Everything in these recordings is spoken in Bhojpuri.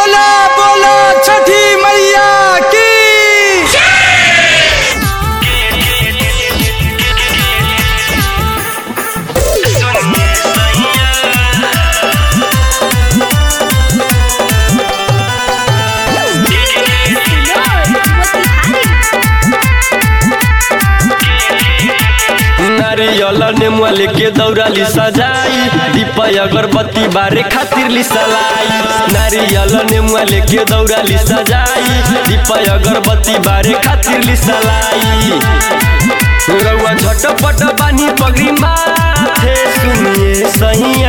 बोला बोला छठी मैया की नारियल नेमुआ लेके दौड़ाली सजाई दीपय अगरबत्ती बारे खातिर ली सलाई नारियल नेमुआ लेके दौड़ाली सजाई दीपय अगरबत्ती बारे खातिर ली सलाई रउआ झटपट बानी पगड़ी माथे सुनिए सैया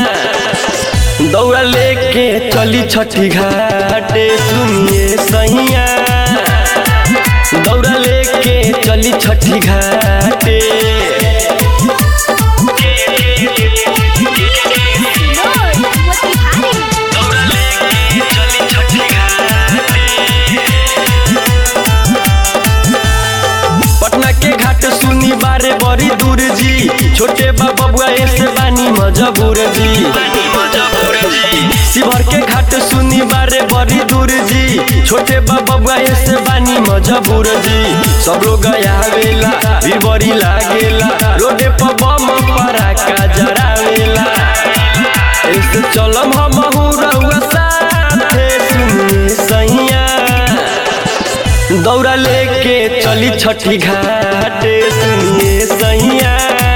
दौड़ा लेके चली छठी घाटे सुनिए सैया दौड़ा लेके चली छठी घाटे दौड़ा लेके चली छठी पटना के घाट सुनी बारे बड़ी दूर जी छोटे बबुआ ऐसे बानी मजबूर जी शिवर के घाट सुनी बारे बड़ी दूर जी छोटे बबुआ ऐसे बानी मजबूर जी सब लोग आवेला भी बड़ी लागेला रोडे पर बम पराका जरावेला ऐसे चलम हम रउआ साथे सुनिए सैया दौड़ा लेके चली छठी घाटे सुनिए सैया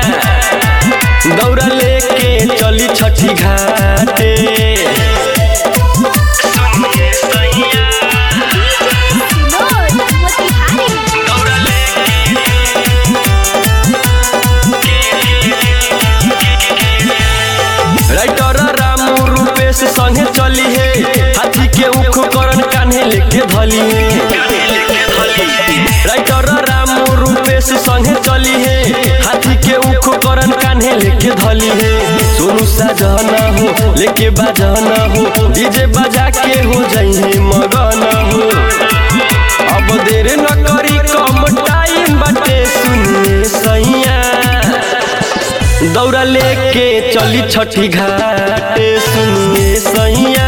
दौड़ा लेके चली छठी घाटे सुनिए सैया दौड़ा राइटर रामू रूपेश संगे चली है हाथी के उख करन कान्हे लेके धली है राइटर रामू रूपेश संगे चली है हाथी के उख करन कान्हे लेके धली है सोनू साजना हो लेके बाजना हो डीजे बजा के हो जाइए मगन हो अब देर न करी कम टाइम बाटे सुनिए सैया दौड़ा लेके चली छठी घाटे सुनिए सैया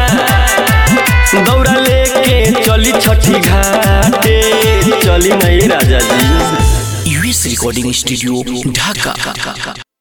दौड़ा लेके चली छठी घाटे चली नहीं राजा जी यूएस रिकॉर्डिंग स्टूडियो ढाका